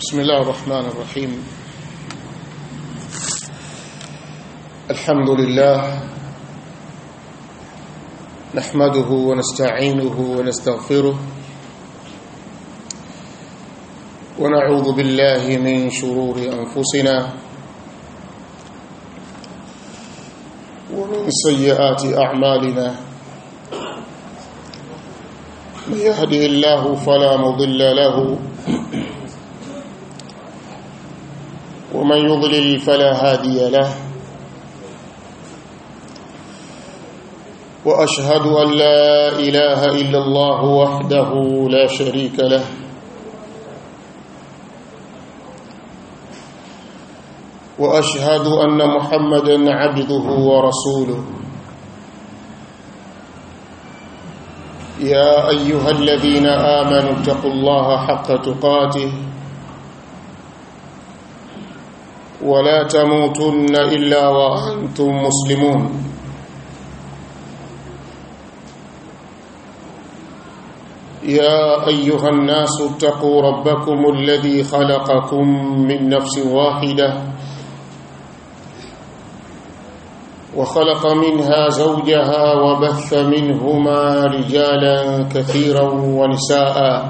بسم الله الرحمن الرحيم الحمد لله نحمده ونستعينه ونستغفره ونعوذ بالله من شرور أنفسنا ومن سيئات أعمالنا من يهده الله فلا مضل له ومن يضلل فلا هادي له واشهد ان لا اله الا الله وحده لا شريك له واشهد ان محمدا عبده ورسوله يا ايها الذين امنوا اتقوا الله حق تقاته ولا تموتن الا وانتم مسلمون يا ايها الناس اتقوا ربكم الذي خلقكم من نفس واحده وخلق منها زوجها وبث منهما رجالا كثيرا ونساء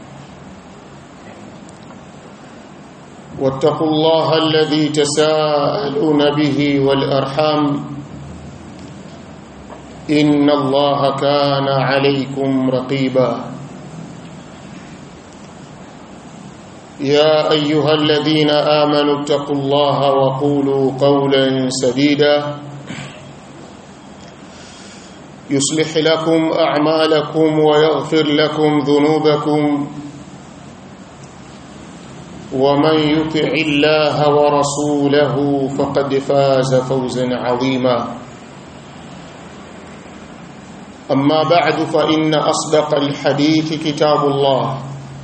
واتقوا الله الذي تساءلون به والارحام ان الله كان عليكم رقيبا يا ايها الذين امنوا اتقوا الله وقولوا قولا سديدا يصلح لكم اعمالكم ويغفر لكم ذنوبكم ومن يطع الله ورسوله فقد فاز فوزا عظيما اما بعد فان اصدق الحديث كتاب الله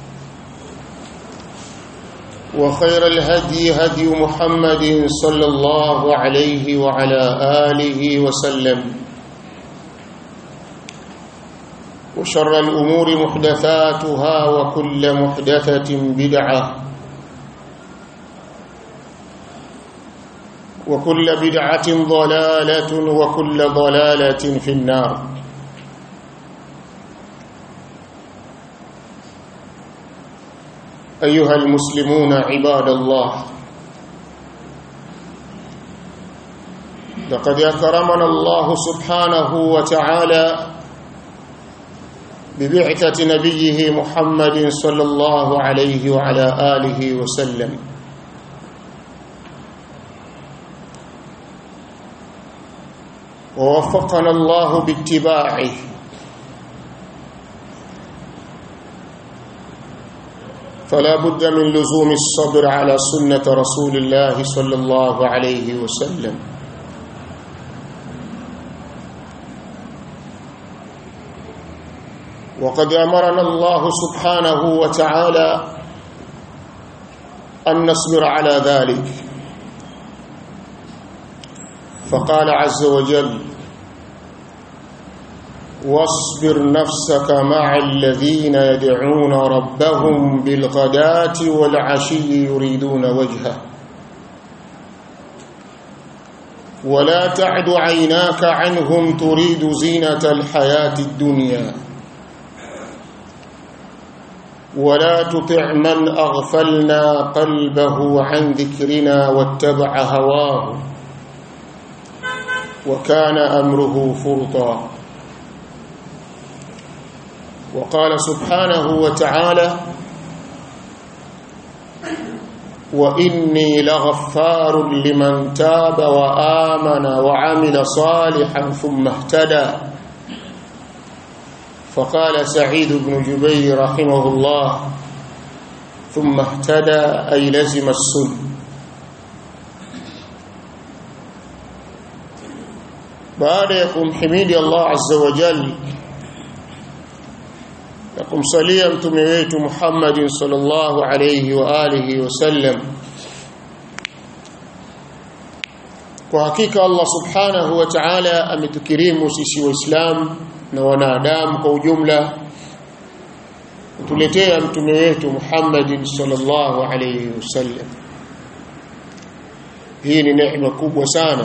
وخير الهدي هدي محمد صلى الله عليه وعلى اله وسلم وشر الامور محدثاتها وكل محدثه بدعه وكل بدعة ضلالة وكل ضلالة في النار أيها المسلمون عباد الله لقد أكرمنا الله سبحانه وتعالى ببعثة نبيه محمد صلى الله عليه وعلى آله وسلم ووفقنا الله باتباعه فلا بد من لزوم الصبر على سنة رسول الله صلى الله عليه وسلم وقد أمرنا الله سبحانه وتعالى أن نصبر على ذلك فقال عز وجل واصبر نفسك مع الذين يدعون ربهم بالغداة والعشي يريدون وجهه ولا تعد عيناك عنهم تريد زينة الحياة الدنيا ولا تطع من أغفلنا قلبه عن ذكرنا واتبع هواه وكان امره فرطا وقال سبحانه وتعالى واني لغفار لمن تاب وامن وعمل صالحا ثم اهتدى فقال سعيد بن جبير رحمه الله ثم اهتدى اي لزم السنه baada ya kumhimidi Allah azza wa jalla na kumsalia mtume wetu Muhammad sallallahu alayhi wa alihi wasallam kwa hakika Allah subhanahu wa ta'ala ametukirimu sisi waislamu na wanadamu kwa ujumla kutuletea mtume wetu Muhammad sallallahu alayhi wasallam hii ni neema kubwa sana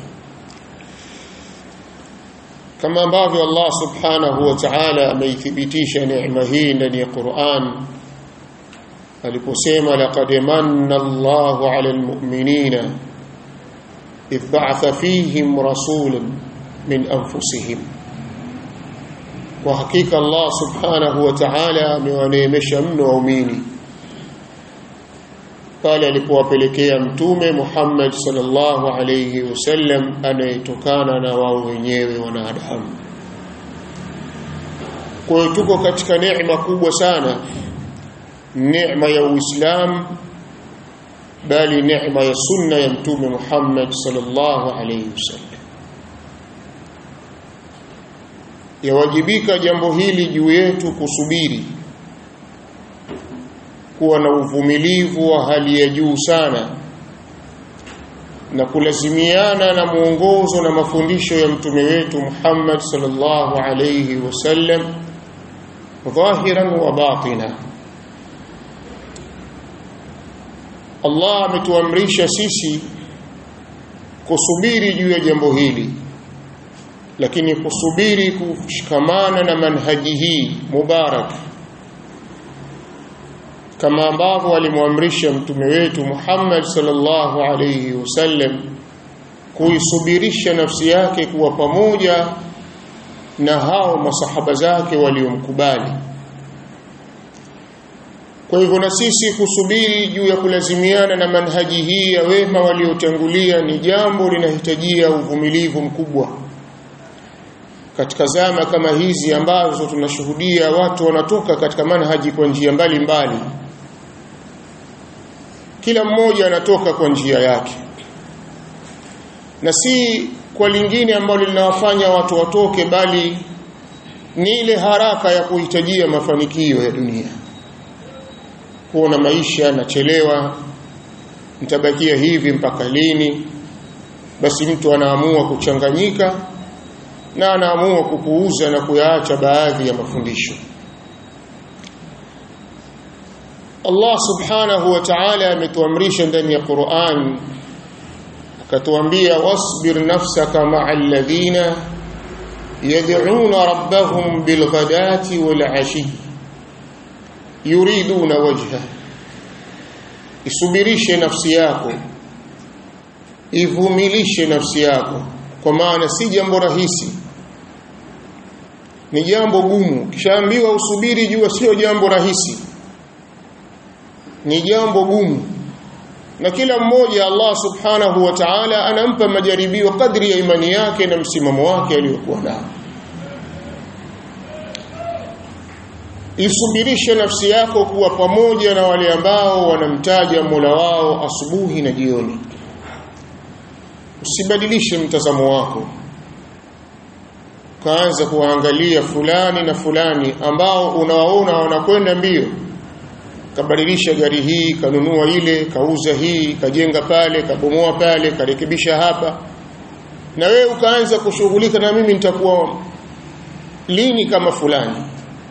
kama ambavyo Allah subhanahu wa ta'ala ameithibitisha neema hii ndani ya Qur'an aliposema laqad manna Allahu 'ala al-mu'minina idh ba'atha fihim rasulan min anfusihim kwa hakika Allah subhanahu wa ta'ala amewaneemesha mno waumini pale alipowapelekea mtume Muhammad sallallahu alayhi wasallam anayetokana na wao wenyewe wanadamu kwa hiyo tuko katika neema kubwa sana neema ya Uislamu bali neema ya sunna ya mtume Muhammad sallallahu alayhi wasallam yawajibika jambo hili juu yetu kusubiri kuwa na uvumilivu wa hali ya juu sana na kulazimiana na mwongozo na mafundisho ya mtume wetu Muhammad sallallahu alayhi wasallam dhahiran wa batina Allah ametuamrisha sisi kusubiri juu ya jambo hili lakini kusubiri kushikamana na manhaji hii mubarak kama ambavyo alimwamrisha mtume wetu Muhammad sallallahu alayhi wasallam kuisubirisha nafsi yake kuwa pamoja na hao masahaba zake waliomkubali kwa hivyo na sisi kusubiri juu ya kulazimiana na manhaji hii ya wema waliotangulia ni jambo linahitajia uvumilivu mkubwa katika zama kama hizi ambazo tunashuhudia watu wanatoka katika manhaji kwa njia mbalimbali kila mmoja anatoka kwa njia yake na si kwa lingine ambalo linawafanya watu watoke bali ni ile haraka ya kuhitajia mafanikio ya dunia kuona maisha yanachelewa nitabakia hivi mpaka lini basi mtu anaamua kuchanganyika na anaamua kupuuza na kuyaacha baadhi ya mafundisho Allah subhanahu wa ta'ala ametuamrisha ndani ya Qur'an akatuambia wasbir nafsaka ma'al ladhina yad'una rabbahum bilghadati wal 'ashi yuriduna wajha isubirishe nafsi yako ivumilishe nafsi yako kwa maana si jambo rahisi ni jambo gumu kishaambiwa usubiri jua sio jambo rahisi ni jambo gumu na kila mmoja Allah subhanahu wa ta'ala anampa majaribio kadri ya imani yake na msimamo wake aliyokuwa nao isubirishe nafsi yako kuwa pamoja na wale ambao wanamtaja Mola wao asubuhi na jioni usibadilishe mtazamo wako kaanza kuangalia fulani na fulani ambao unawaona wanakwenda mbio kabadilisha gari hii kanunua ile kauza hii kajenga pale kabomoa pale karekebisha hapa na wewe ukaanza kushughulika na mimi nitakuwa lini kama fulani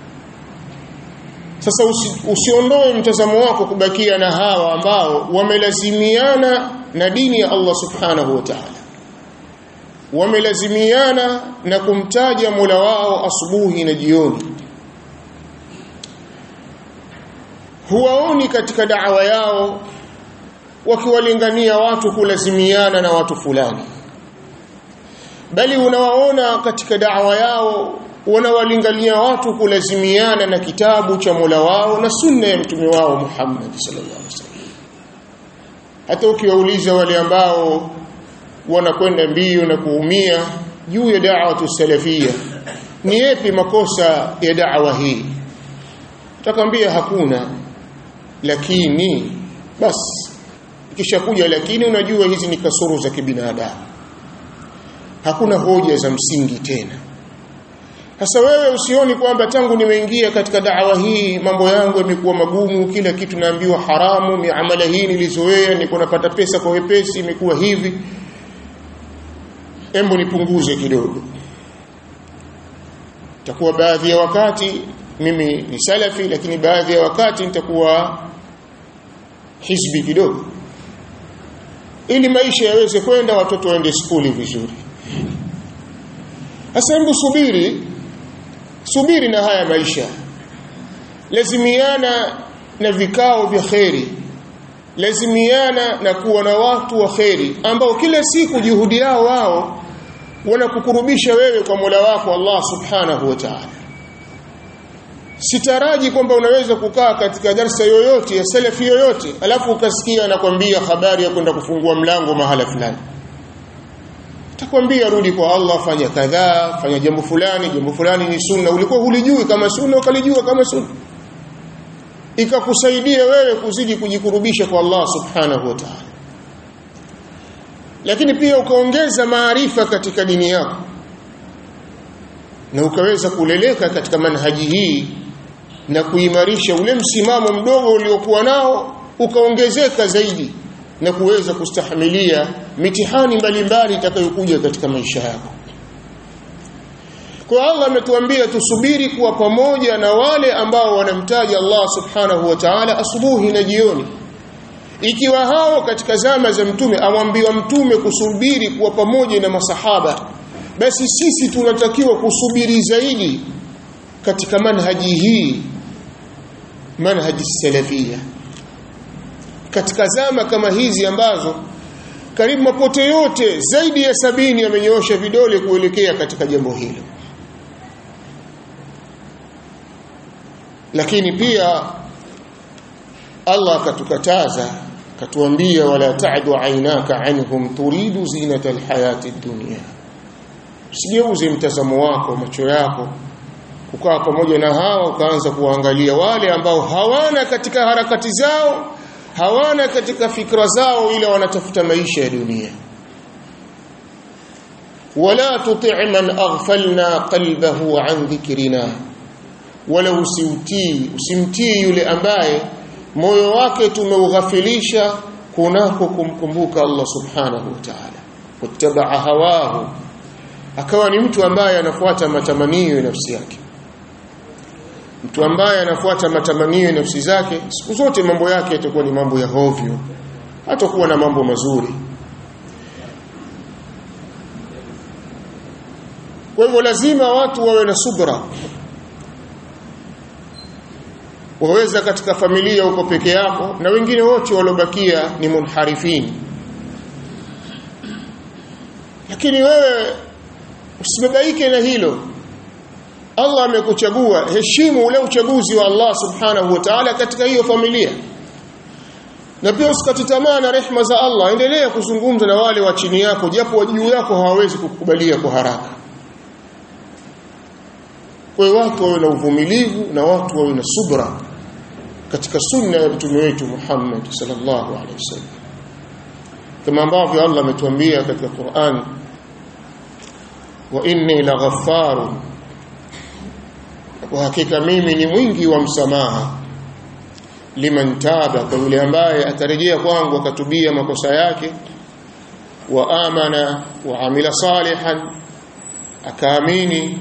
sasa usi, usiondoe mtazamo wako kubakia na hawa ambao wamelazimiana na dini ya Allah subhanahu wa ta'ala wamelazimiana na kumtaja Mola wao asubuhi na jioni huwaoni katika da'wa yao wakiwalingania watu kulazimiana na watu fulani bali unawaona katika da'wa yao wanawalingania watu kulazimiana na kitabu cha Mola wao na sunna ya mtume wao Muhammad sallallahu alaihi wasallam hata ukiwauliza wale ambao wanakwenda mbio na kuumia juu ya da'watu salafia ni yapi makosa ya da'wa hii utakwambia hakuna lakini basi ikishakuja lakini unajua hizi ni kasoro za kibinadamu hakuna hoja za msingi tena sasa wewe usioni kwamba tangu nimeingia katika da'wa hii mambo yangu yamekuwa magumu kila kitu naambiwa haramu miamala hii nilizoea niko napata pesa kwa wepesi imekuwa hivi embo nipunguze kidogo takuwa baadhi ya wakati mimi ni salafi lakini baadhi ya wakati nitakuwa hizbi kidogo ili maisha yaweze kwenda watoto waende skuli vizuri sasa hebu subiri subiri na haya maisha lazimiana na vikao vya kheri lazimiana na kuwa na watu wa kheri ambao kila siku juhudi yao wao wanakukurubisha wewe kwa Mola wako Allah Subhanahu wa Ta'ala sitaraji kwamba unaweza kukaa katika darsa yoyote ya salafi yoyote alafu ukasikia anakwambia habari ya kwenda kufungua mlango mahala fulani atakwambia rudi kwa Allah fanya kadhaa fanya jambo fulani jambo fulani ni sunna ulikuwa hulijui kama sunna ukalijua kama sunna ikakusaidia wewe kuzidi kujikurubisha kwa Allah subhanahu wa ta'ala lakini pia ukaongeza maarifa katika dini yako na ukaweza kuleleka katika manhaji hii na kuimarisha ule msimamo mdogo uliokuwa nao ukaongezeka zaidi na kuweza kustahimilia mitihani mbalimbali itakayokuja katika maisha yako kwa Allah ametuambia tusubiri kuwa pamoja na wale ambao wanamtaja Allah subhanahu wa ta'ala asubuhi na jioni ikiwa hao katika zama za mtume amwambiwa mtume kusubiri kuwa pamoja na masahaba basi sisi tunatakiwa kusubiri zaidi katika manhaji hii manhaji salafia katika zama kama hizi ambazo karibu mapote yote zaidi ya sabini yamenyoosha vidole kuelekea katika jambo hilo lakini pia Allah akatukataza akatuambia wala ta'du aynaka anhum turidu zinata alhayati dunya usigeuze mtazamo wako macho yako ukawa pamoja na hawa ukaanza kuangalia wale ambao hawana katika harakati zao hawana katika fikra zao ila wanatafuta maisha ya dunia wala tuti' man aghfalna qalbahu an dhikrina wala usiutii usimtii yule ambaye moyo wake tumeughafilisha kunako kumkumbuka Allah subhanahu wa ta'ala wattabaa hawahu akawa ni mtu ambaye anafuata matamanio ya nafsi yake mtu ambaye anafuata matamanio ya nafsi zake siku zote mambo yake yatakuwa ni mambo ya hovyo hatakuwa na mambo mazuri kwa hivyo lazima watu wawe na subra waweza katika familia uko peke yako na wengine wote waliobakia ni munharifin lakini wewe usibabaike na hilo Allah amekuchagua heshimu ule uchaguzi wa Allah subhanahu wa ta'ala katika hiyo familia na pia usikati tamaa na rehma za Allah endelea kuzungumza na wale wa chini yako japo wa juu yako hawawezi kukubalia kwa haraka kwa hiyo watu wawe na uvumilivu na watu wawe na subra katika sunna ya mtume wetu Muhammad sallallahu alaihi wasallam kama ambavyo Allah ametuambia katika Qur'an wa inni laghaffarun kwa hakika mimi ni mwingi wa msamaha liman taba kwa yule ambaye atarejea kwangu akatubia makosa yake wa amana wa amila salihan akaamini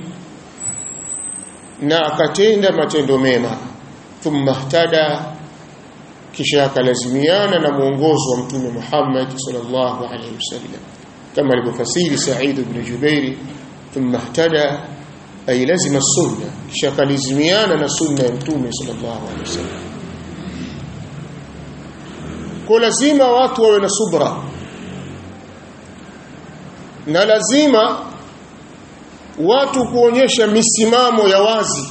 na akatenda matendo mema thumma ihtada kisha akalazimiana na mwongozo wa mtume Muhammad sallallahu alaihi wasallam kama alivyofasiri Sa'id ibn Jubair thumma ihtada ay lazima sunna kisha akalazimiana na sunna ya mtume sallallahu alaihi wasallam kwa lazima watu wawe na subra na lazima watu kuonyesha misimamo ya wazi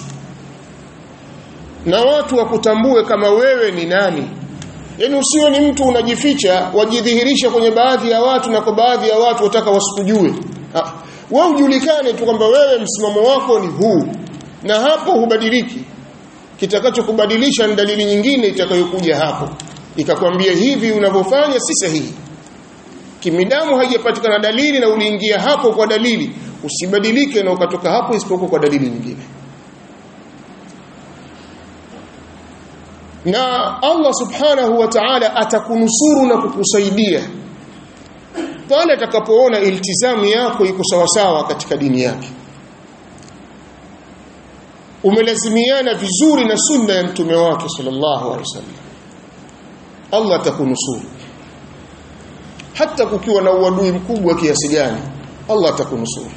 na watu wakutambue kama wewe ni nani yaani usiwe ni mtu unajificha wajidhihirisha kwenye baadhi ya watu na kwa baadhi ya watu wataka wasikujue wewe ujulikane tu kwamba wewe msimamo wako ni huu na hapo hubadiliki kitakachokubadilisha ni dalili nyingine itakayokuja hapo ikakwambia hivi unavyofanya si sahihi kimidamu haijapatikana dalili na uliingia hapo kwa dalili usibadilike na ukatoka hapo isipokuwa kwa dalili nyingine na Allah subhanahu wa ta'ala atakunusuru na kukusaidia pale atakapoona iltizamu yako iko sawasawa katika dini yake umelazimiana vizuri na sunna ya mtume wake sallallahu alaihi wasallam Allah atakunusuru hata kukiwa na uadui mkubwa kiasi gani Allah atakunusuru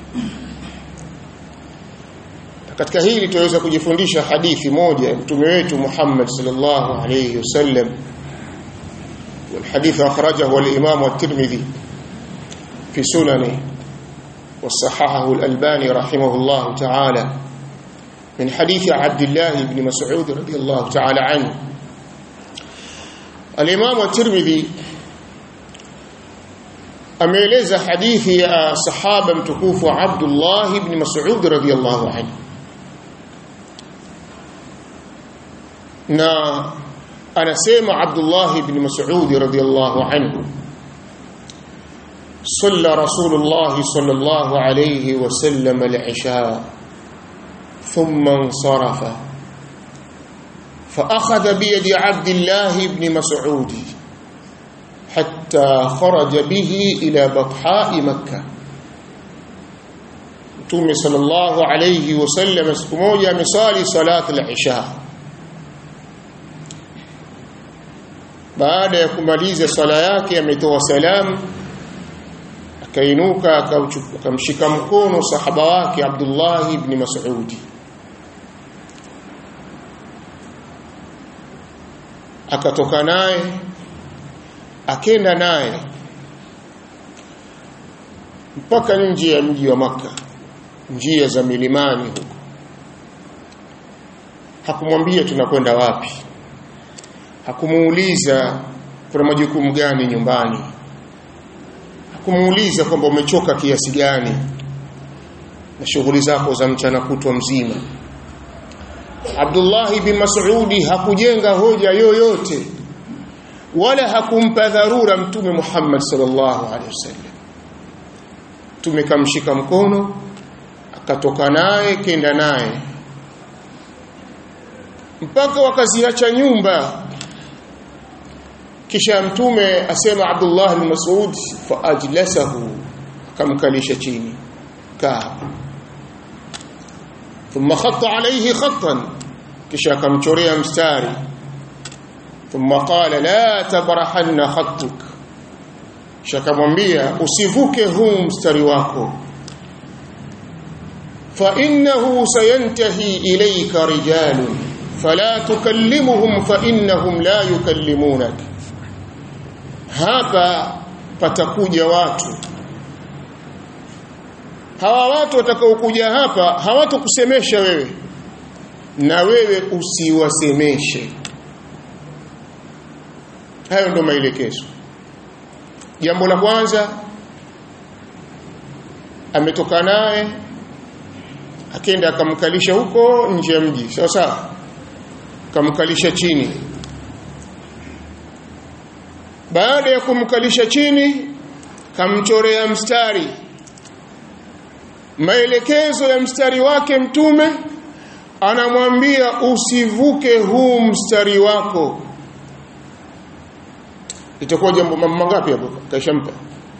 katika hili tunaweza kujifundisha hadithi moja mtume wetu Muhammad sallallahu alayhi wasallam والحديث أخرجه الإمام الترمذي في سننه وصححه الألباني رحمه الله تعالى من حديث عبد الله بن مسعود رضي الله تعالى عنه الإمام الترمذي ameeleza hadithi ya sahaba mtukufu Abdullah ibn Mas'ud radhiyallahu anhu na anasema Abdullah ibn Mas'ud radhiyallahu anhu صلى رسول الله صلى الله عليه وسلم العشاء ثم انصرف فأخذ بيد عبد الله بن مسعود حتى خرج به إلى بطحاء مكة Mtume sallallahu alayhi wasallam siku moja amesali salat al-isha baada ya kumaliza sala yake ametoa salamu akainuka akamshika mkono sahaba wake Abdullah ibn Mas'ud akatoka naye akenda naye mpaka nje ya mji wa maka njia za milimani huko hakumwambia tunakwenda wapi hakumuuliza kuna majukumu gani nyumbani hakumuuliza kwamba umechoka kiasi gani na shughuli zako za mchana kutwa mzima Abdullah bin Mas'udi hakujenga hoja yoyote wala hakumpa dharura mtume Muhammad sallallahu alaihi wasallam tumekamshika mkono akatoka naye kenda naye mpaka wakaziacha nyumba kisha mtume asema Abdullah bin Mas'ud fa ajlasahu akamkalisha chini kaa thumma khatta alayhi khattan kisha akamchorea mstari thumma qala la tabrahanna khattuk kisha akamwambia usivuke huu mstari wako fa innahu sayantahi ilayka rijalun fala tukallimuhum fa innahum la yukallimunak hapa patakuja watu hawa watu watakaokuja hapa hawatokusemesha wewe na wewe usiwasemeshe hayo ndo maelekezo jambo la kwanza ametoka naye akenda akamkalisha huko nje ya mji sawa sawa akamkalisha chini baada ya kumkalisha chini kamchorea mstari maelekezo ya mstari wake mtume anamwambia usivuke huu mstari wako itakuwa jambo mangapi hapo kaishampa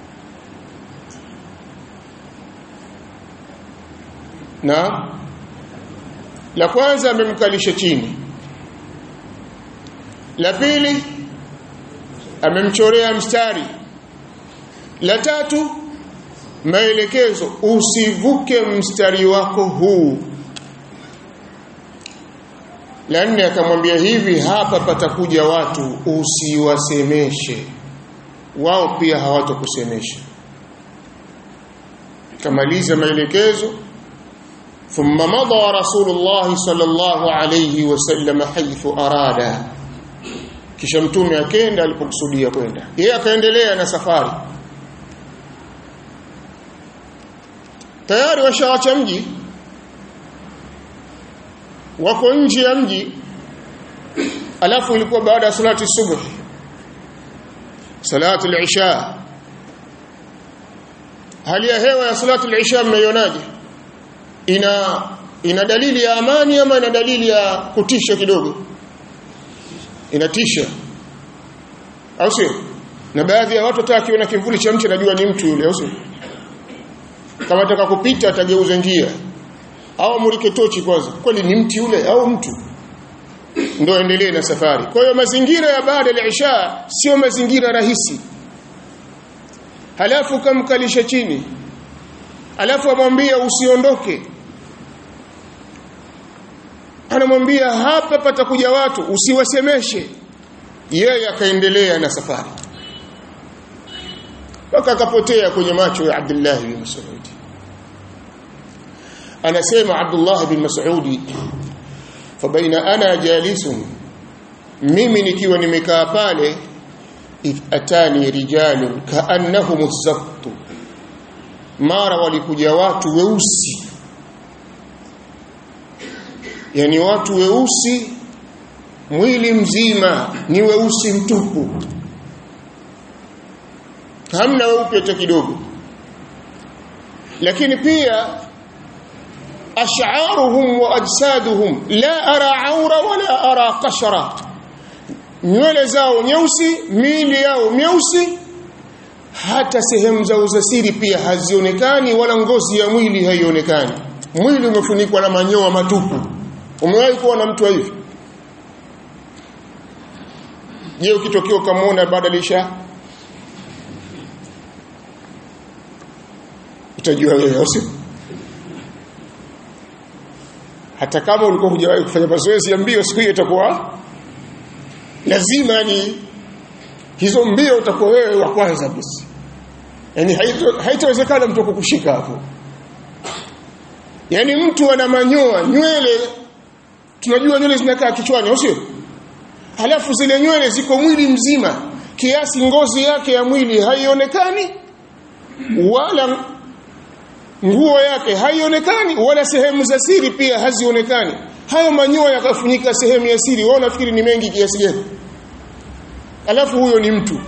na la kwanza amemkalisha chini la pili amemchorea mstari la tatu maelekezo usivuke mstari wako huu la nne akamwambia hivi hapa patakuja watu usiwasemeshe wao pia hawatakusemesha kamaliza maelekezo thumma madha rasulullah sallallahu alayhi wasallam haythu arada kisha mtume akenda alipokusudia kwenda yeye akaendelea na safari tayari washaacha mji wako nje ya mji alafu ilikuwa baada ya salati subuh salatu al-isha hali ya hewa ya salatu al-isha mmeionaje ina ina dalili ya amani ama ina dalili ya kutisha kidogo inatisha au sio na baadhi ya watu hata akiona kivuli cha mti anajua ni mtu yule au sio kama ataka kupita atageuza njia au amulike tochi kwanza kweli ni mti ule au mtu ndio endelee na safari kwa hiyo mazingira ya baada ya isha sio mazingira rahisi halafu kamkalisha chini alafu amwambia usiondoke anamwambia hapa patakuja watu usiwasemeshe yeye akaendelea na safari mpaka akapotea kwenye macho ya Abdullah bin Mas'ud anasema Abdullah bin Mas'ud fabaina ana jalisun mimi nikiwa nimekaa pale atani rijalun kaannahum az mara walikuja watu weusi yani watu weusi mwili mzima ni weusi mtupu hamna weupe hata kidogo lakini pia ash'aruhum wa ajsaduhum la ara aura wala ara qashra nywele zao nyeusi miili yao myeusi hata sehemu zao za siri pia hazionekani wala ngozi ya mwili haionekani mwili umefunikwa na manyoa matupu umewahi kuona mtu hivi je ukitokea ukamwona badalisha utajua wewe au sio hata kama ulikuwa hujawahi kufanya mazoezi ya mbio siku hiyo itakuwa lazima ni hizo mbio utakuwa wewe wa kwanza basi yani haitawezekana mtu kukushika hapo yani mtu ana manyoa nywele tunajua nywele zinakaa kichwani au sio halafu zile nywele ziko mwili mzima kiasi ngozi yake ya mwili haionekani wala nguo yake haionekani wala sehemu za siri pia hazionekani hayo manyoya yakafunika sehemu ya siri wao nafikiri ni mengi kiasi gani alafu huyo ni mtu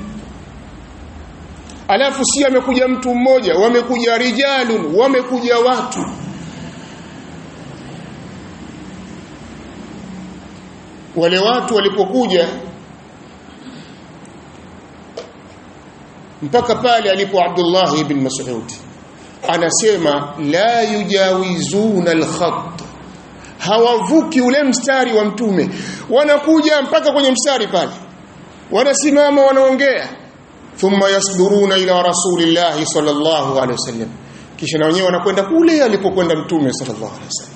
alafu si amekuja mtu mmoja wamekuja rijalun wamekuja watu wale watu walipokuja mpaka pale alipo Abdullah ibn Mas'ud anasema la yujawizuna al-khat hawavuki ule mstari wa mtume wanakuja mpaka kwenye mstari pale wanasimama wanaongea thumma yasduruna ila rasulillahi sallallahu alaihi wasallam kisha na wenyewe wanakwenda kule alipokwenda mtume sallallahu alaihi wasallam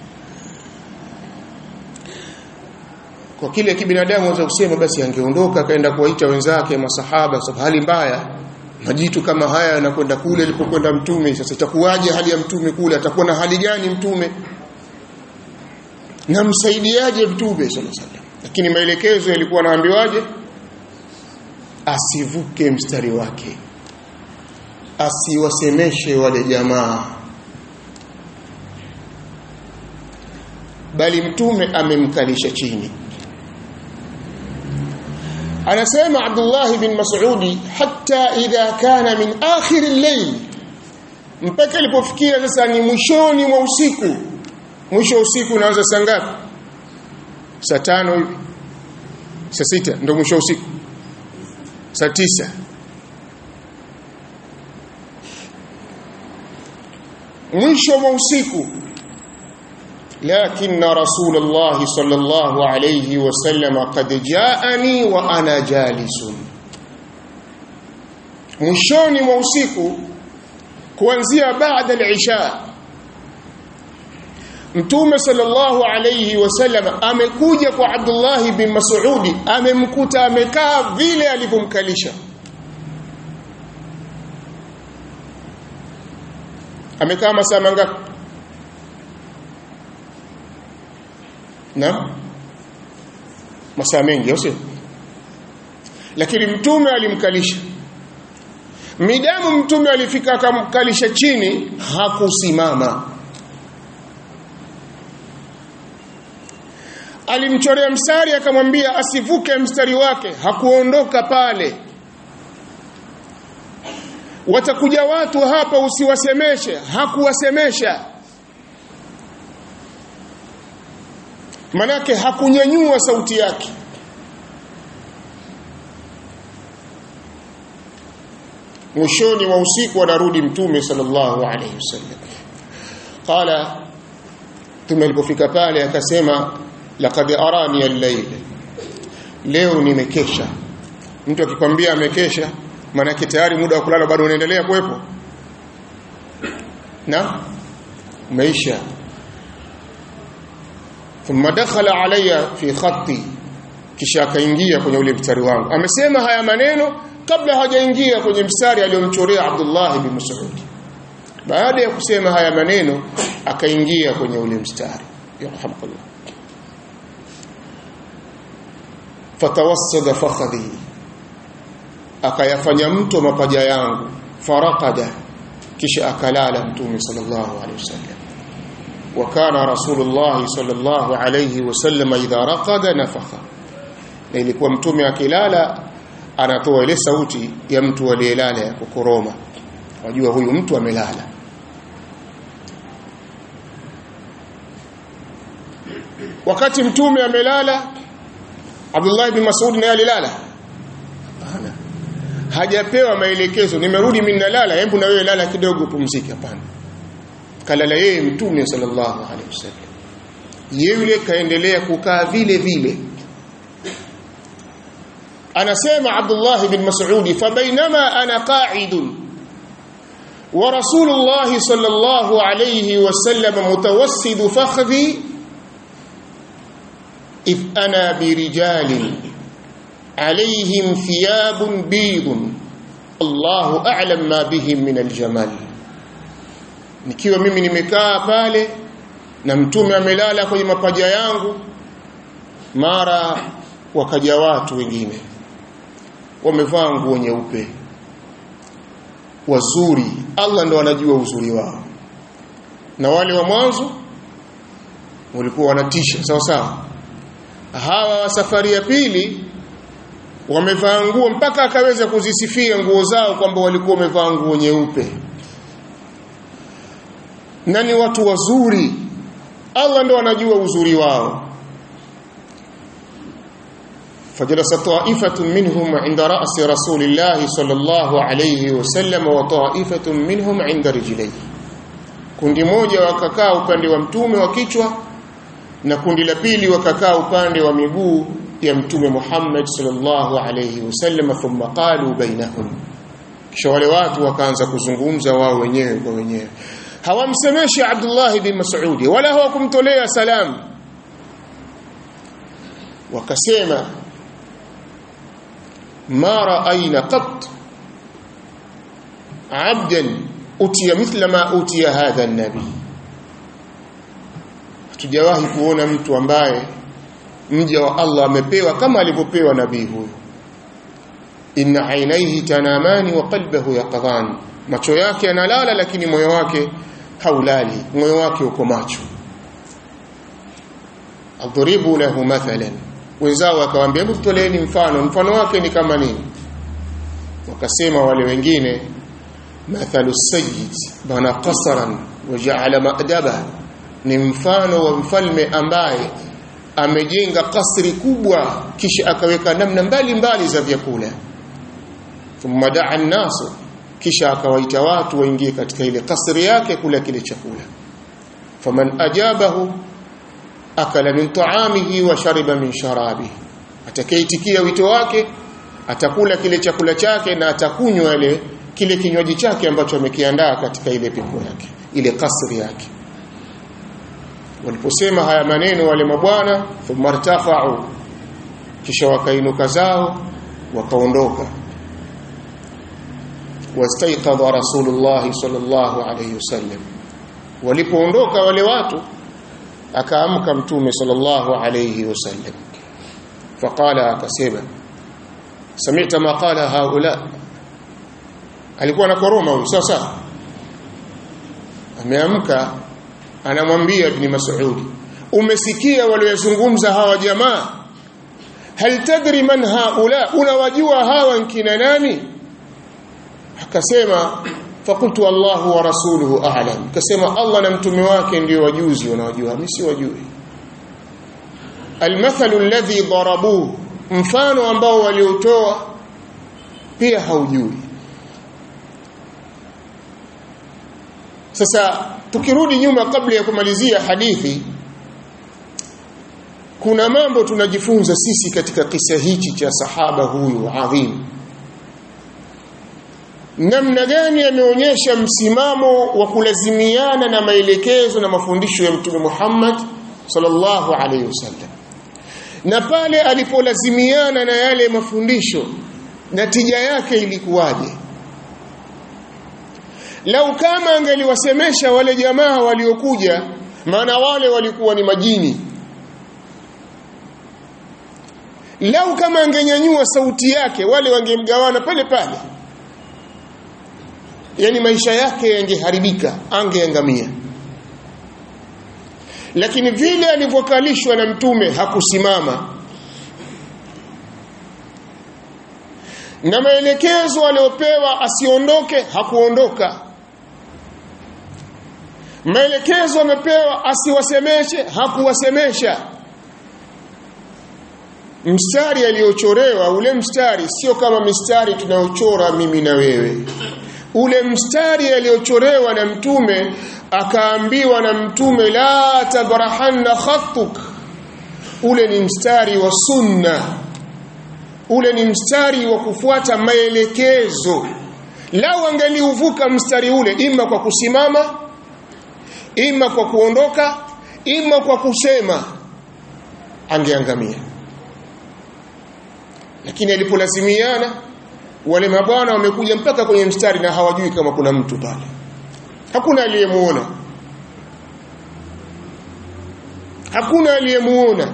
kwa kile kibinadamu anaweza kusema basi angeondoka akaenda kuwaita wenzake masahaba sababu hali mbaya majitu kama haya yanakwenda kule alipokwenda mtume sasa itakuwaje hali ya mtume kule atakuwa na hali gani mtume na msaidiaje mtume sallallahu alaihi wasallam lakini maelekezo yalikuwa naambiwaje asivuke mstari wake asiwasemeshe wale jamaa bali mtume amemkalisha chini anasema Abdullah bin Mas'udi hatta idha kana min akhir al-layl mpaka ilipofikia sasa ni mwishoni mwa usiku mwisho wa usiku unaanza saa ngapi saa tano hivi saa sita ndio mwisho wa usiku saa tisa mwisho wa usiku لكن رسول الله صلى الله عليه وسلم قد جاءني وانا جالس mwishoni mwa usiku kuanzia baada al-isha Mtume sallallahu alayhi wasallam amekuja kwa Abdullah bin Mas'ud amemkuta amekaa vile alivyomkalisha amekaa masaa mangapi na masaa mengi au sio lakini mtume alimkalisha midamu mtume alifika akamkalisha chini hakusimama alimchorea mstari akamwambia asivuke mstari wake hakuondoka pale watakuja watu hapa usiwasemeshe hakuwasemesha manake hakunyanyua sauti yake mwishoni wa usiku anarudi mtume sallallahu alayhi wasallam qala mtume alipofika pale akasema laqad arani al-layl leo nimekesha mtu akikwambia amekesha maana tayari muda wa kulala bado unaendelea kuwepo na umeisha thumma dakhala alayya fi khatti kisha akaingia kwenye ule mstari wangu amesema haya maneno kabla hajaingia kwenye mstari aliyomchorea Abdullah bin Mas'ud baada ya kusema haya maneno akaingia kwenye ule mstari yarhamukallah fatawassada fakhadhi akayafanya mto mapaja yangu faraqada kisha akalala mtume sallallahu alaihi wasallam وكان رسول الله صلى الله عليه وسلم إذا رقد نفخ na ilikuwa mtume akilala anatoa ile sauti ya mtu aliyelala ya kukoroma wajua huyu mtu amelala wakati mtume amelala Abdullah ibn Mas'ud naye alilala hapana hajapewa maelekezo nimerudi mimi nalala hebu na wewe lala kidogo pumzike hapana kalala yeye mtume sallallahu alaihi wasallam yule kaendelea kukaa vile vile anasema Abdullah bin Mas'ud fabainama ana qa'idun wa Rasulullah sallallahu alayhi wasallam mutawassid fakhdi if ana birijalin alayhim thiyabun bidun Allahu a'lam ma bihim min aljamal nikiwa mimi nimekaa pale na mtume amelala kwenye mapaja yangu mara wakaja watu wengine wamevaa nguo nyeupe wazuri Allah ndo anajua uzuri wao na wale wa mwanzo walikuwa wanatisha sawa sawa hawa wa safari ya pili wamevaa nguo mpaka akaweza kuzisifia nguo zao kwamba walikuwa wamevaa nguo nyeupe na ni watu wazuri Allah ndo anajua uzuri wao فجلس طائفة منهم عند رأس رسول الله صلى الله عليه وسلم وطائفة منهم عند رجليه kundi moja wakakaa upande wa mtume wa kichwa na kundi la pili wakakaa upande wa miguu ya mtume Muhammad sallallahu alayhi wasallam thumma qalu bainahum kisha wale watu wakaanza kuzungumza wao wenyewe kwa wenyewe hawamsemeshi Abdullah bin Mas'ud wala hawakumtolea salamu wakasema ما رأينا قط عبدا أتي مثل ما أتي هذا النبي hatujawahi kuona mtu ambaye mja wa Allah amepewa kama alivyopewa nabii huyu inna ainaihi tanamani wa qalbuhu yaqdhan macho yake yanalala lakini moyo wake haulali moyo wake uko macho adribu lahu mathalan wenzao akawaambia hebu toleeni mfano mfano wake ni kama nini wakasema wale wengine mathalu sayyid bana qasaran waja'ala ma'daba ni mfano wa mfalme ambaye amejenga kasri kubwa kisha akaweka namna mbalimbali za vyakula thumma da'a an-nasu kisha akawaita watu waingie katika ile kasri yake kula kile chakula faman ajabahu akala min ta'amihi wa shariba min sharabihi atakayeitikia wito wake atakula kile chakula chake na atakunywa ile kile kinywaji chake ambacho amekiandaa katika ile pepo yake ile kasri yake waliposema haya maneno wale mabwana thumma irtafa'u kisha wakainuka zao wakaondoka wastaiqadha rasulullah sallallahu alayhi wasallam walipoondoka wale watu akaamka mtume sallallahu alayhi wasallam faqala akasema sami'ta ma qala haula alikuwa na koroma huyu sasa ameamka anamwambia ibn mas'ud umesikia waliyozungumza hawa jamaa hal tadri man haula unawajua hawa nkina nani akasema fakultu Allahu wa rasuluhu a'lam kasema Allah na mtume wake ndio wajuzi wanawajua mimi si wajui almathalu alladhi darabuhu mfano ambao waliotoa pia haujui sasa tukirudi nyuma kabla ya kumalizia hadithi kuna mambo tunajifunza sisi katika kisa hichi cha sahaba huyu adhim namna gani ameonyesha msimamo wa kulazimiana na maelekezo na mafundisho ya mtume Muhammad sallallahu alaihi wasallam na pale alipolazimiana na yale mafundisho natija yake ilikuwaje lau kama angeliwasemesha wale jamaa waliokuja maana wale walikuwa ni majini lau kama angenyanyua sauti yake wale wangemgawana pale pale yani maisha yake yangeharibika angeangamia lakini vile alivyokalishwa na mtume hakusimama na maelekezo aliyopewa asiondoke hakuondoka maelekezo amepewa asiwasemeshe hakuwasemesha mstari aliyochorewa ule mstari sio kama mistari tunayochora mimi na wewe ule mstari aliyochorewa na mtume akaambiwa na mtume la tabrahanna khattuk ule ni mstari wa sunna ule ni mstari wa kufuata maelekezo lau angeliuvuka mstari ule ima kwa kusimama ima kwa kuondoka ima kwa kusema angeangamia lakini alipolazimiana wale mabwana wamekuja mpaka kwenye mstari na hawajui kama kuna mtu pale hakuna aliyemuona hakuna aliyemuona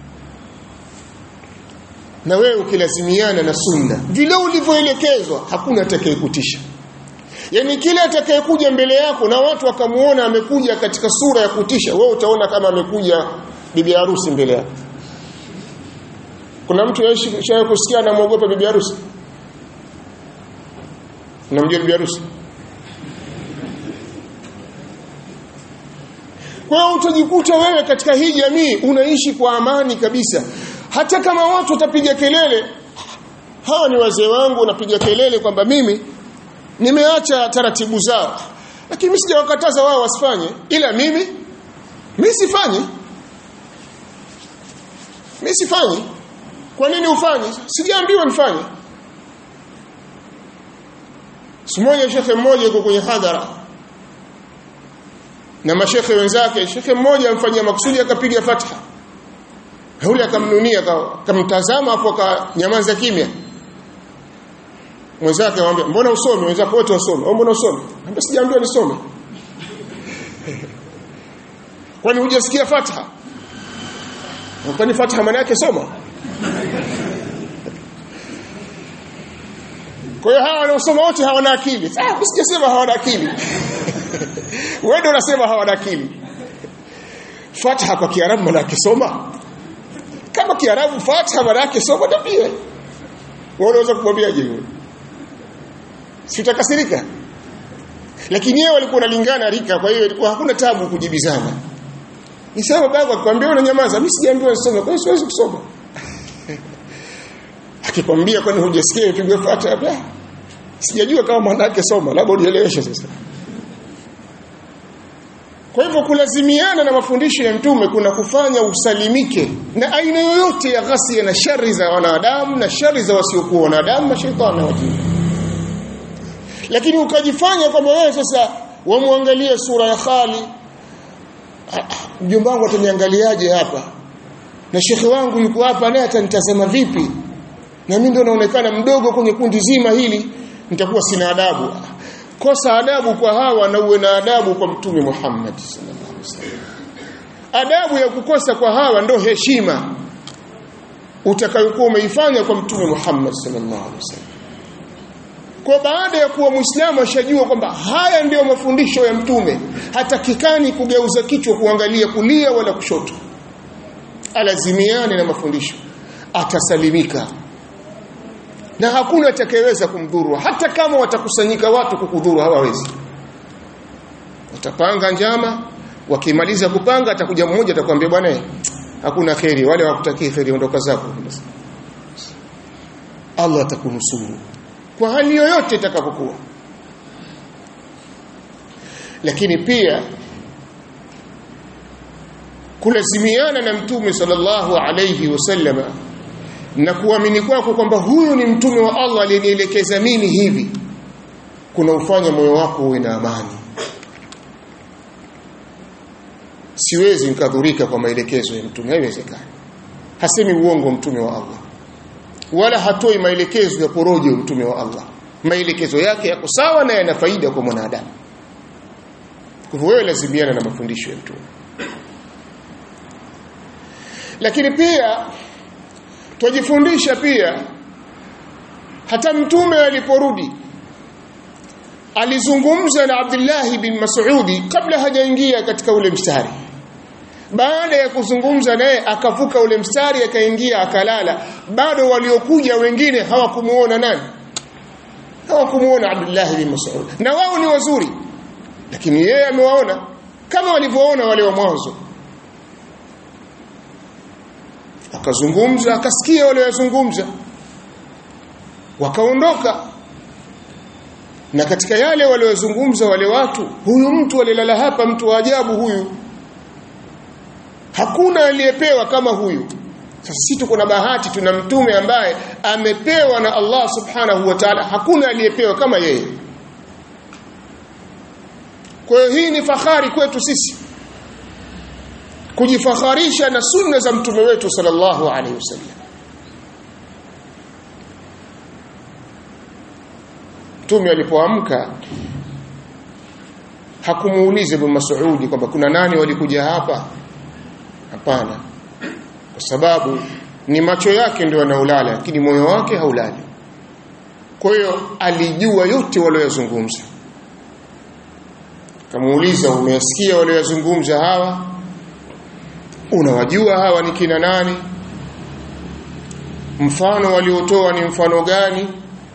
na wewe ukilazimiana na sunna vile ulivyoelekezwa hakuna atakayekutisha yani kile atakayekuja mbele yako na watu wakamuona amekuja katika sura ya kutisha wewe utaona kama amekuja bibi harusi mbele yako kuna mtu yeye kusikia anamwogopa bibi harusi unamjua bibi harusi kwa hiyo utajikuta wewe katika hii jamii unaishi kwa amani kabisa hata kama watu watapiga kelele hawa ni wazee wangu wanapiga kelele kwamba mimi nimeacha taratibu zao lakini mimi sijawakataza wao wasifanye ila mimi mimi sifanyi mimi sifanyi kwa nini ufanye sijaambiwa nifanye Simoja shekhe mmoja yuko kwenye hadhara na mashekhe wenzake shekhe mmoja amfanyia makusudi akapiga fatha yule akamnunia akamtazama afu akanyamaza kimya mwenzake akamwambia mbona usome wenzako wote wasome mbona usome ambia sijaambiwa nisome kwani hujasikia fatha kwani fatha maana yake soma kwa hiyo hawa wanaosoma wote hawana akili ah mimi sijasema hawana akili wewe ndio unasema hawana akili fatha kwa kiarabu maana yake soma kama kiarabu fatha maana yake soma tabia wewe unaweza kumwambiaje wewe sitakasirika lakini yeye walikuwa wanalingana rika kwa hiyo ilikuwa hakuna tabu kujibizana nisema baba akwambia unanyamaza mimi sijaambiwa nisome kwa hiyo siwezi kusoma akikwambia kwani hujasikia ipigwe fata sijajua kama maana yake soma labda unieleweshe sasa kwa hivyo kulazimiana na mafundisho ya mtume kuna kufanya usalimike na aina yoyote ya ghasia na shari za wanadamu na shari za wasiokuwa wanadamu na shetani na wajini lakini ukajifanya kwamba wewe sasa wamwangalie sura ya khali mjomba wangu ataniangaliaje hapa na shekhe wangu yuko hapa naye atanitazama vipi na mimi ndio naonekana mdogo kwenye kundi zima hili nitakuwa sina adabu kosa adabu kwa hawa na uwe na adabu kwa mtume Muhammad sallallahu alaihi wasallam adabu ya kukosa kwa hawa ndo heshima utakayokuwa umeifanya kwa mtume Muhammad sallallahu alaihi wasallam kwa baada ya kuwa muislamu ashajua kwamba haya ndiyo mafundisho ya mtume hatakikani kugeuza kichwa kuangalia kulia wala kushoto alazimiane na mafundisho atasalimika na hakuna atakayeweza kumdhuru hata kama watakusanyika watu kukudhuru hawawezi watapanga njama wakimaliza kupanga atakuja mmoja atakwambia bwana hakuna kheri wale wakutakii kheri ondoka zako Allah atakunusuru kwa hali yoyote itakapokuwa lakini pia kulazimiana na mtume sallallahu alayhi wasallama na kuamini kwako kwamba huyu ni mtume wa Allah aliyenielekeza mimi hivi kuna ufanya moyo wako uwe na amani siwezi nikadhurika kwa maelekezo ya mtume haiwezekani hasemi uongo mtume wa Allah wala hatoi maelekezo ya porojo mtume wa Allah maelekezo yake yako sawa na yana faida kwa mwanadamu kwa hivyo wewe lazimiana na mafundisho ya mtume lakini pia twajifundisha pia hata mtume aliporudi alizungumza na Abdullah bin Mas'udi kabla hajaingia katika ule mstari baada ya kuzungumza naye akavuka ule mstari akaingia akalala bado waliokuja wengine hawakumuona nani hawakumuona Abdullah bin Mas'ud na wao ni wazuri lakini yeye amewaona kama walivyoona wale wa mwanzo akazungumza akasikia wale wazungumza wakaondoka na katika yale waliozungumza wale watu huyu mtu alilala hapa mtu wa ajabu huyu hakuna aliyepewa kama huyu sasa sisi tuko na bahati tuna mtume ambaye amepewa na Allah subhanahu wa ta'ala hakuna aliyepewa kama yeye kwa hiyo hii ni fahari kwetu sisi kujifakharisha na sunna za mtume wetu sallallahu alaihi wasallam mtume alipoamka hakumuuliza Ibn Mas'ud kwamba kuna nani walikuja hapa hapana kwa sababu ni macho yake ndio yanaolala lakini moyo wake haulali kwa hiyo alijua yote waliyozungumza kamuuliza umesikia waliyozungumza hawa unawajua hawa ni kina nani mfano waliotoa ni mfano gani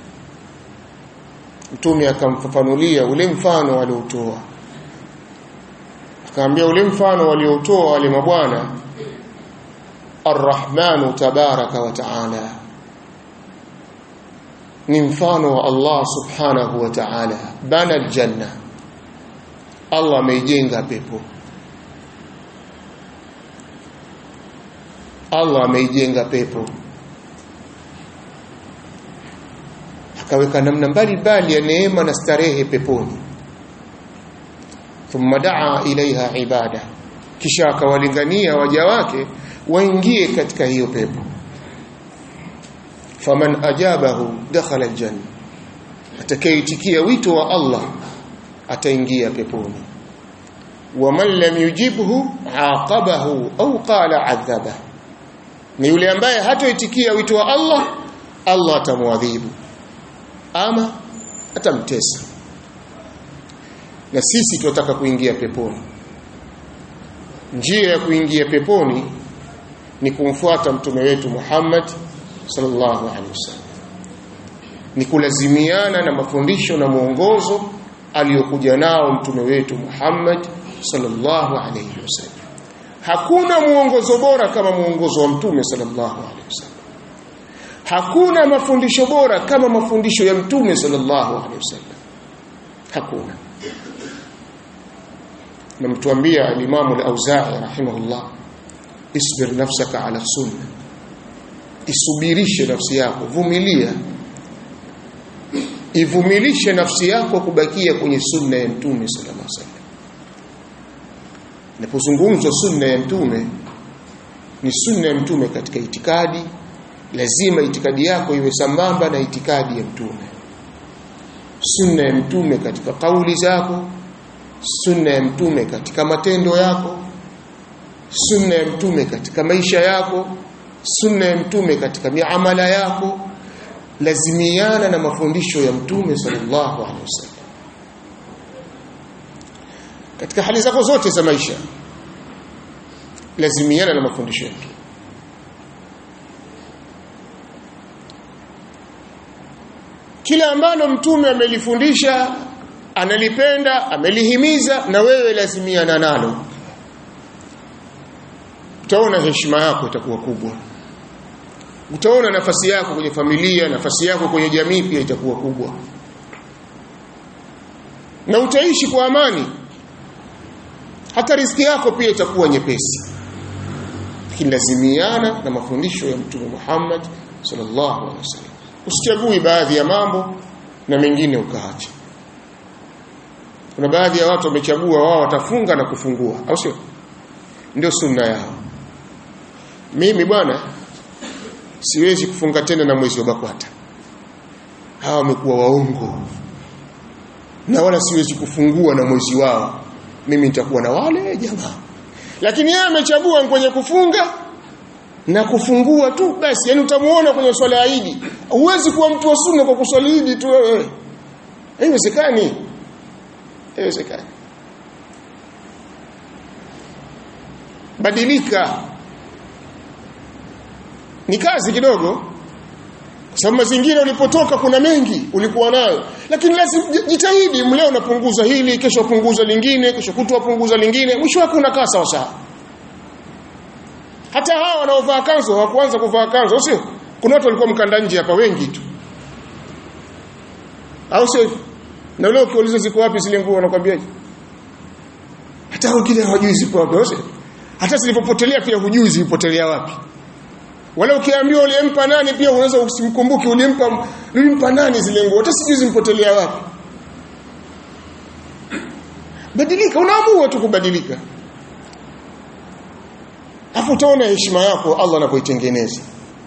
mtume akamfafanulia ule mfano waliotoa akaambia ule mfano waliotoa wale mabwana arrahmanu tabaraka wa taala ni mfano wa Allah subhanahu wa ta'ala bana aljanna Allah ameijenga pepo Allah ameijenga pepo akaweka namna mbalimbali ya neema na starehe peponi thumma daa ilaiha ibada kisha akawalingania waja wake waingie katika hiyo pepo faman ajabahu dakhala aljanna atakayeitikia wito wa Allah ataingia peponi waman lam yujibhu aqabahu au qala adhabahu ni yule ambaye hatoitikia wito wa Allah Allah atamwadhibu ama atamtesa na sisi tunataka kuingia peponi njia ya kuingia peponi ni kumfuata mtume wetu Muhammad sallallahu alaihi wasallam ni kulazimiana na mafundisho na mwongozo aliyokuja nao mtume wetu Muhammad sallallahu alaihi wasallam hakuna mwongozo bora kama mwongozo wa mtume sallallahu alaihi wasallam hakuna mafundisho bora kama mafundisho ya mtume sallallahu alaihi wasallam hakuna na mtuambia al-Imam al-Auza'i rahimahullah isbir nafsaka ala sunna isubirishe nafsi yako vumilia ivumilishe nafsi yako kubakia kwenye sunna ya mtume sallallahu alaihi wasallam Napozungumzwa sunna ya mtume ni sunna ya mtume katika itikadi lazima itikadi yako iwe sambamba na itikadi ya mtume sunna ya mtume katika kauli zako sunna ya mtume katika matendo yako sunna ya mtume katika maisha yako sunna ya mtume katika miamala yako lazimiana na mafundisho ya mtume sallallahu alaihi wasallam katika hali zako zote za maisha lazimiana na mafundisho yake kila ambalo mtume amelifundisha analipenda amelihimiza na wewe lazimiana nalo utaona heshima yako itakuwa kubwa utaona nafasi yako kwenye familia nafasi yako kwenye jamii pia itakuwa kubwa na utaishi kwa amani hata riziki yako pia itakuwa nyepesi lakini lazimiana na mafundisho ya mtume Muhammad sallallahu alaihi wasallam usichagui baadhi ya mambo na mengine ukaacha kuna baadhi ya watu wamechagua wao watafunga na kufungua au sio ndio sunna yao mimi bwana siwezi kufunga tena na mwezi wa bakwata hawa wamekuwa waongo na wala siwezi kufungua na mwezi wao mimi nitakuwa na wale jamaa lakini yeye amechagua kwenye kufunga na kufungua tu basi yani utamuona kwenye swala ya Idi huwezi kuwa mtu wa sunna kwa kuswali Idi tu wewe haiwezekani haiwezekani badilika ni kazi kidogo kwa sababu mazingira ulipotoka kuna mengi ulikuwa nayo lakini lazima jitahidi mleo unapunguza hili kesho punguza lingine kesho kutwa punguza lingine mwisho wake unakaa sawa sawa hata hawa wanaovaa kanzu hawakuanza kuvaa kanzu sio kuna watu walikuwa mkanda nje hapa wengi tu au sio na leo ukiuliza ziko wapi zile nguo wanakuambiaje hata wengine hawajui ziko wapi sio hata zilipopotelea pia hujui zilipotelea wapi wala ukiambiwa ulimpa nani pia unaweza usimkumbuke ulimpa ulimpa nani zile nguo hata sijui zimpotelea wapi badilika unaamua tu kubadilika hapo utaona heshima yako Allah anapoitengeneza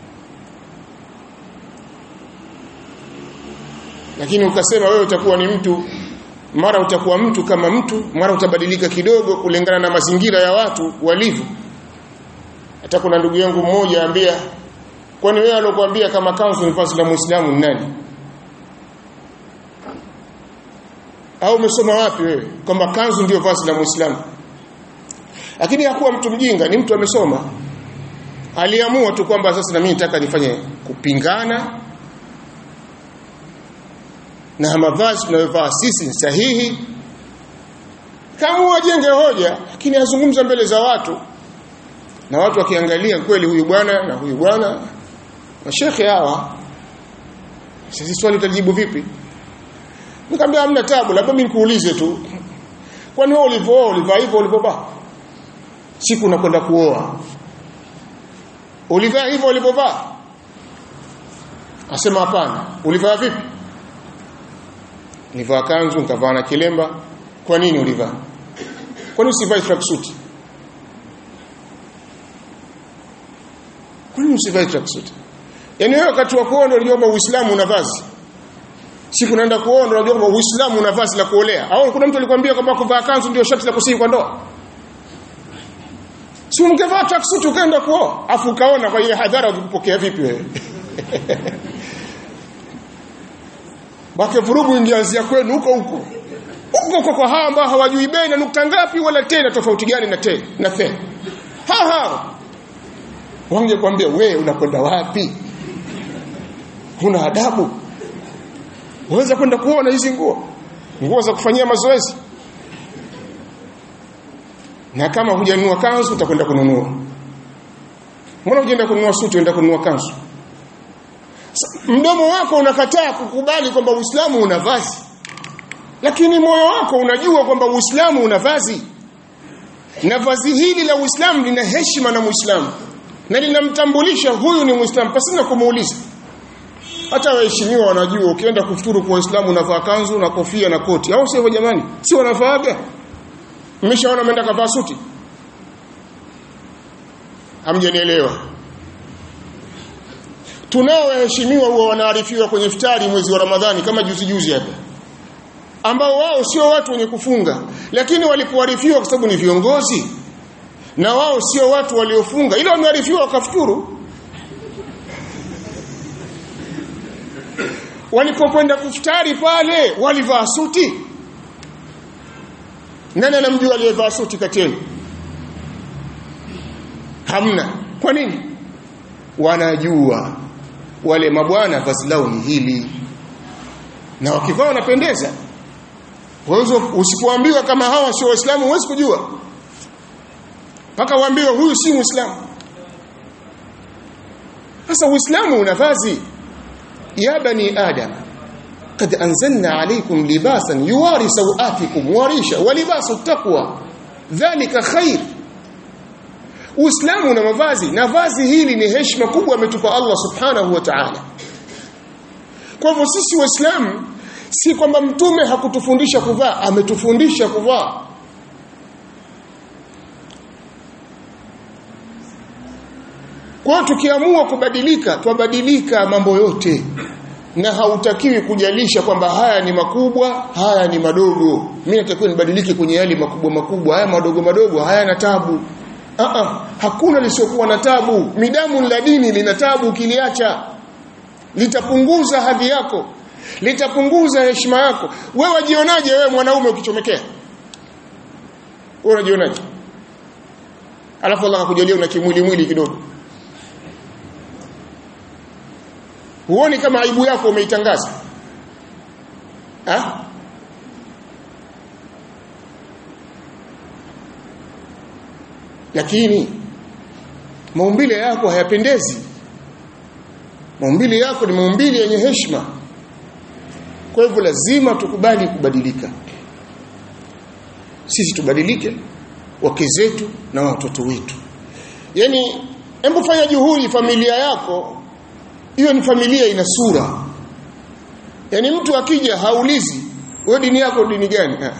lakini ukasema wewe utakuwa ni mtu mara utakuwa mtu kama mtu mara utabadilika kidogo kulingana na mazingira ya watu walivyo hata kuna ndugu yangu mmoja ambia kwani wewe alokuambia kama kanzu ni vazi la muislamu ni nani au umesoma wapi wewe kwamba kanzu ndio vazi la muislamu lakini hakuwa mtu mjinga ni mtu amesoma aliamua tu kwamba sasa na mimi nataka nifanye kupingana na mavazi tunayovaa sisi ni sahihi kama ajenge hoja lakini azungumza mbele za watu na watu wakiangalia kweli huyu bwana na huyu bwana mashekhe hawa sisi swali utajibu vipi nikamwambia hamna tabu labda mimi nikuulize tu kwani wewe ulivooa ulivaa hivyo ulivovaa siku unakwenda kuoa ulivaa hivyo ulivovaa asema hapana ulivaa vipi nilivaa kanzu nikavaa na kilemba kwa nini ulivaa kwani usivae tracksuit kwani usivae tracksuit yaani wewe wakati wa kuoa ndio unajua kwamba Uislamu una vazi siku naenda kuoa ndio unajua kwamba Uislamu una vazi la kuolea au kuna mtu alikwambia kwamba kuvaa kanzu ndio sharti la kusihi kwa ndoa si ungevaa tracksuit ukaenda kuoa afu ukaona kwa ile hadhara ukipokea vipi wewe Bake vurugu ingeanzia kwenu huko huko. Huko huko kwa hawa ambao hawajui bei na nukta ngapi wala tena tofauti gani na te na the. Ha ha. Wangekwambia we unakwenda wapi? Huna adabu. Unaweza kwenda kuona hizi nguo. Nguo za kufanyia mazoezi. Na kama hujanunua kanzu utakwenda kununua. Mbona hujaenda kununua suti unaenda kununua kanzu? mdomo wako unakataa kukubali kwamba Uislamu una vazi lakini moyo wako unajua kwamba Uislamu una vazi na vazi hili la Uislamu lina heshima na Muislamu na linamtambulisha huyu ni Muislamu pasina kumuuliza hata waheshimiwa wanajua ukienda kufuturu kwa Uislamu unavaa kanzu na kofia na koti au sio jamani si wanavaaga mmeshaona ameenda kavaa suti hamjanielewa tunao waheshimiwa huwa wanaarifiwa kwenye iftari mwezi wa Ramadhani kama juzi juzi hapa ambao wao sio watu wenye kufunga lakini walipoarifiwa kwa sababu ni viongozi na wao sio watu waliofunga ila wamearifiwa wakafuturu walipokwenda kuftari pale walivaa suti nani anamjua aliyevaa suti kati yenu hamna kwa nini wanajua wale mabwana vazi lao ni hili na wakivaa wanapendeza wewe usipoambiwa kama hawa sio waislamu huwezi kujua mpaka uambiwe huyu si muislamu sasa uislamu una vazi ya bani adam قد أنزلنا عليكم لباسا يواري سوآتكم وريشا ولباس التقوى ذلك خير Uislamu una mavazi na vazi hili ni heshima kubwa ametupa Allah subhanahu wa ta'ala kwa hivyo sisi waislamu si kwamba mtume hakutufundisha kuvaa ametufundisha kuvaa kwa tukiamua kubadilika twabadilika mambo yote na hautakiwi kujalisha kwamba haya ni makubwa haya ni madogo mimi natakiwa nibadilike kwenye yale makubwa makubwa haya madogo madogo hayana tabu uh -uh. hakuna lisiokuwa na tabu midamu la dini lina tabu ukiliacha litapunguza hadhi yako litapunguza heshima yako wewe wajionaje wewe mwanaume ukichomekea wewe unajionaje alafu Allah akakujalia una kimwili mwili kidogo huoni kama aibu yako umeitangaza ha? lakini maumbile yako hayapendezi maumbile yako ni maumbile yenye heshima kwa hivyo lazima tukubali kubadilika sisi tubadilike wake zetu na watoto wetu yani hebu fanya juhudi familia yako hiyo ni familia ina sura yani mtu akija haulizi wewe dini yako dini gani ha.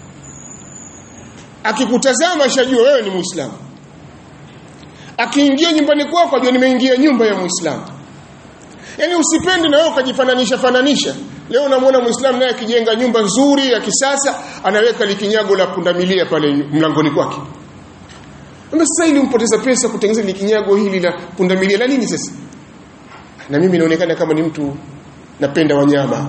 akikutazama shajua wewe ni muislamu akiingia nyumbani kwako ajua nimeingia nyumba ya muislamu yani usipende na wewe ukajifananisha fananisha leo unamwona muislamu naye akijenga nyumba nzuri ya kisasa anaweka likinyago la pundamilia pale mlangoni kwake sasa ili umpoteza pesa kutengeneza likinyago hili la pundamilia la nini sasa na mimi naonekana kama ni mtu napenda wanyama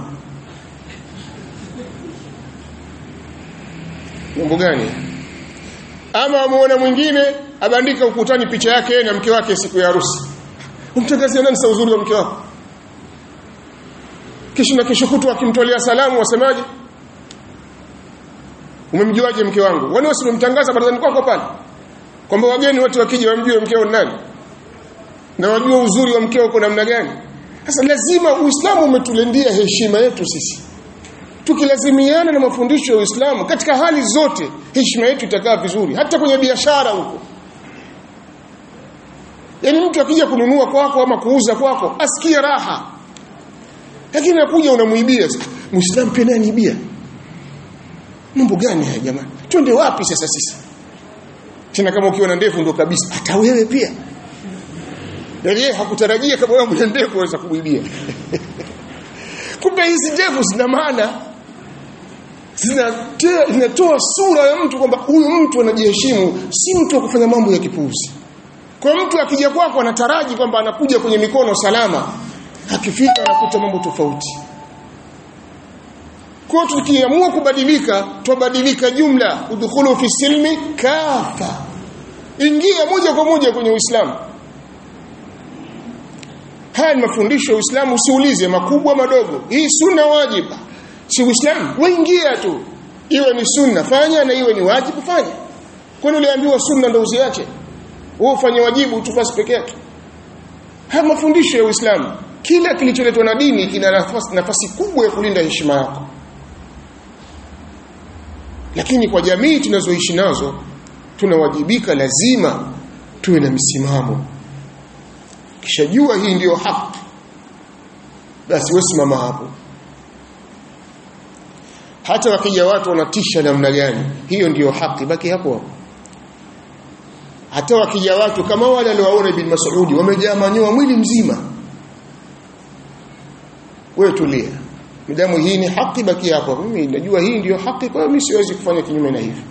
mambo gani ama amuona mwingine abandika ukutani picha yake na mke wake siku ya harusi umtangazia nani sa uzuri wa mke wako kisha na kesho kutwa akimtolea salamu wasemaje umemjuaje mke wangu wani wasimemtangaza barazani kwako pale kwamba wageni wote wakija wamjue mkeo nani na wajua uzuri wa mkeo uko namna gani sasa lazima uislamu umetulendia heshima yetu sisi tukilazimiana na mafundisho ya uislamu katika hali zote heshima yetu itakaa vizuri hata kwenye biashara huko yaani mtu akija kununua kwako ama kuuza kwako asikie raha lakini nakuja unamuibia muislamu pia naye aniibia mambo gani haya jamani twende wapi sasa sisi tena kama ukiwa na ndefu ndo kabisa hata wewe pia yaani yeye hakutarajia kama wewe mwenye ndefu waweza kumwibia kumbe hizi ndefu zina maana zinatoa sura ya mtu kwamba huyu mtu anajiheshimu si mtu wa kufanya mambo ya kipuuzi kwa mtu akija kwako anataraji kwamba anakuja kwenye mikono salama akifika anakuta mambo tofauti kwa tukiamua kubadilika tubadilika jumla udkhulu fi silmi kafa ingia moja kwa moja kwenye uislamu haya ni mafundisho ya uislamu usiulize makubwa madogo hii sunna wajiba si uislamu waingia tu iwe ni sunna fanya na iwe ni wajibu fanya kwani uliambiwa sunna ndio uziache wewe ufanye wajibu tu basi peke yake haya mafundisho ya uislamu kila kilicholetwa na dini kina nafasi, nafasi kubwa ya kulinda heshima yako lakini kwa jamii tunazoishi nazo tunawajibika lazima tuwe na misimamo kisha jua hii ndiyo haki basi wewe simama hapo hata wakija watu wanatisha namna gani hiyo ndiyo haki baki hapo hapo hata wakija watu kama wale waliowaona ibn Mas'udi wamejaa manyoa mwili mzima wewe tulia midamu hii ni haki baki hapo mimi najua hii ndiyo haki kwa mimi siwezi kufanya kinyume na hivi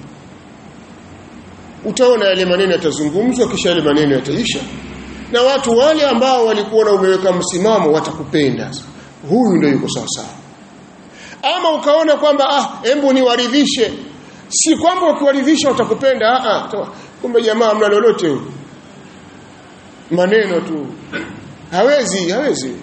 utaona yale maneno yatazungumzwa kisha yale maneno yataisha na watu wale ambao walikuwa na umeweka msimamo watakupenda huyu ndio yuko sawa sawa ama ukaona kwamba ah hebu niwaridhishe si kwamba ukiwaridhisha watakupenda ah ah kumbe jamaa mna lolote huyu maneno tu hawezi hawezi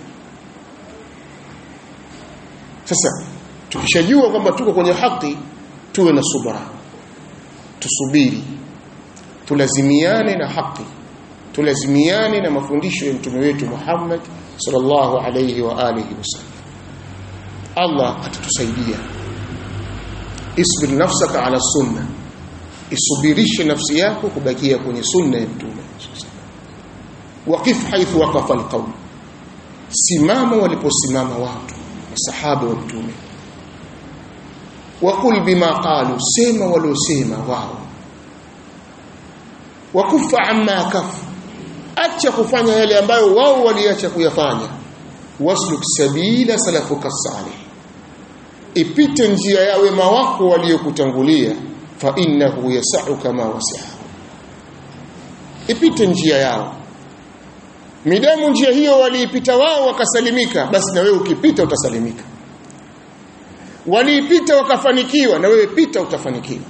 sasa tukishajua kwamba tuko kwenye haki tuwe na subra tusubiri tulazimiane na haki tulazimiane na mafundisho ya mtume wetu Muhammad sallallahu alayhi wa alihi wasallam Allah atatusaidia isbir nafsaka ala sunna isubirishe nafsi yako kubakia kwenye sunna ya mtume waqif haithu waqafa alqawm simama waliposimama watu masahaba wa mtume waqul bima qalu sema waliosema wao wakufa amma kafu acha kufanya yale ambayo wao waliacha kuyafanya wasluk sabila salafuka salih ipite njia ya wema wako waliokutangulia fa innahu yasau kama wasi'a ipite njia yao midamu njia hiyo waliipita wao wakasalimika basi na wewe ukipita utasalimika waliipita wakafanikiwa na wewe pita utafanikiwa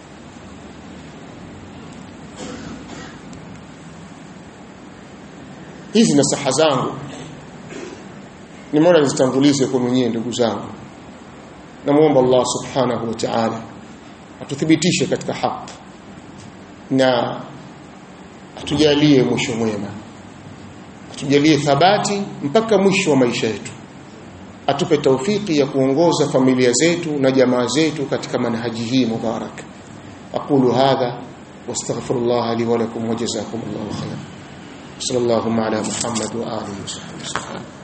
hizi nasaha zangu nimeona nizitangulize kwa mwenyewe ndugu zangu namuomba Allah subhanahu wa ta'ala atuthibitishe katika haki na atujalie mwisho mwema atujalie thabati mpaka mwisho wa maisha yetu atupe taufiki ya kuongoza familia zetu na jamaa zetu katika manhaji hii mubarak aqulu hadha wastaghfirullah li wa lakum wa jazakumullahu khairan sallallahu ala muhammad wa alihi wa sahbihi